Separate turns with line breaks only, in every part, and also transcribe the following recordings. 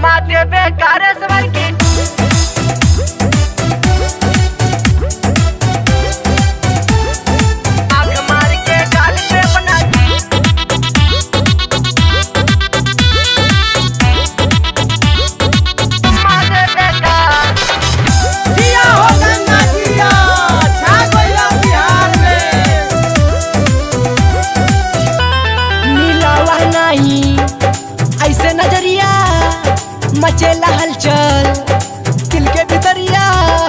चुम्मा देबे कारे सवर की आंख मार के गाल पे बना चुम्मा देबे का
जिया हो गंगा जिया छा गइला बिहार में
मिलावा नहीं ऐसे नजरिया मचेला हलचल दिल के भीतरिया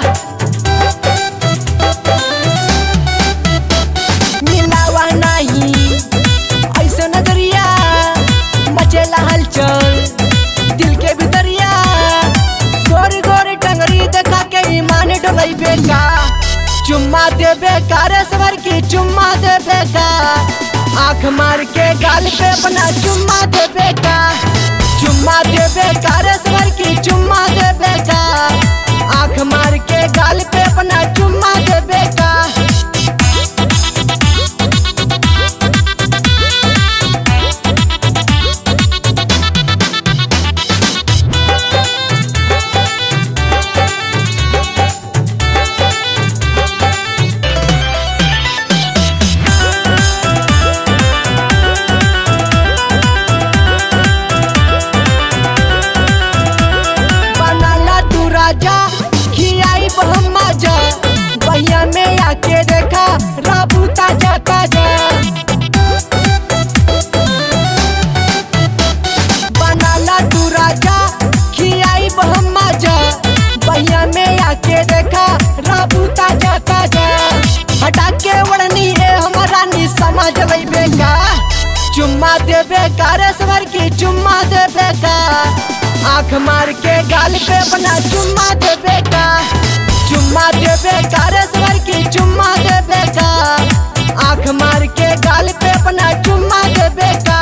मिलावा नहीं ऐसे नजरिया मचेला हलचल दिल के भीतरिया गोरी गोरी टंगरी देखा के ईमान डोलई बेका चुम्मा देबे कारे सवर की चुम्मा देबे का आंख मार के गाल पे बना चुम्मा देबे का चुम्मा देबे कारे सवर की चुम्मा देबे का आंख मार के गाल पे बना चुम्मा देबे का बनाला तू राजा खियाई बहु मजा बहिया में आके देखा राबू ताजा ताजा बनाला तू राजा खियाई बहु मजा बहिया में आके देखा राबू ताजा ताजा हटा के वड़नी है हमारा नी समझ लइबे का चुम्मा देबे कारे सवर की चुम्मा देबे का आंख मार के गाल पे बना चुम्मा देबे का चुम्मा देबे कारे सवर की चुम्मा देबे का आंख मार के गाल पे बना चुम्मा देबे का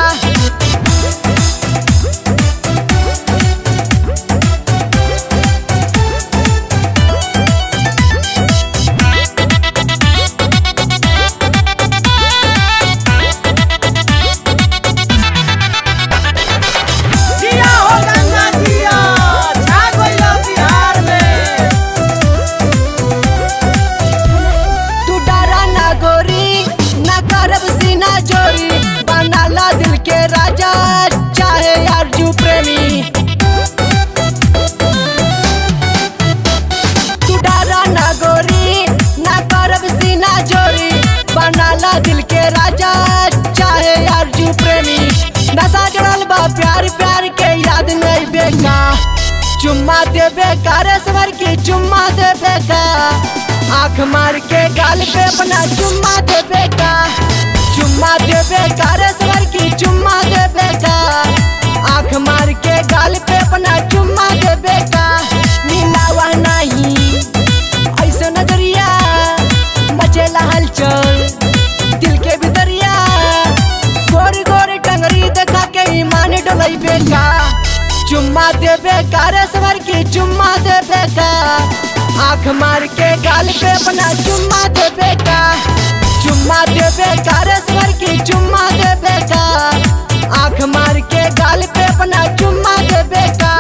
जिया हो गंगा जिया छा गइला बिहार में
तू डरा ना गोरी ना करब सीना जोरी बनाला दिल के राजा चाहे अर्जू प्रेमी तू डरा ना गोरी ना करब सीना जोरी बनाला दिल के राजा चाहे अर्जू प्रेमी नशा जड़ल बा प्यार प्यार के याद नहीं बेका चुम्मा देबे कारे सवर की चुम्मा देबे का आंख मार के गाल पे बना चुम्मा देबे का चुम्मा देबे कारे सवर की चुम्मा देबे का आंख मार के गाल पे बना चुम्मा देबे का मिलावा नहीं ऐसे नजरिया मचेला हलचल दिल के भीतरिया गोरी गोरी टंगरी देखा के ईमान डोलई बेका चुम्मा देबे कारे सवर की चुम्मा देबे का आंख मार के गाल पे बना चुम्मा देबे का चुम्मा देबे कारे सवर की चुम्मा देबे का आंख मार के गाल पे बना चुम्मा देबे का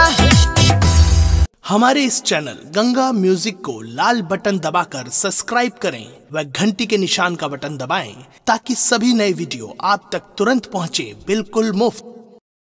हमारे इस चैनल गंगा म्यूजिक को लाल बटन दबाकर सब्सक्राइब करें व घंटी के निशान का बटन दबाएं ताकि सभी नए वीडियो आप तक तुरंत पहुंचे बिल्कुल मुफ्त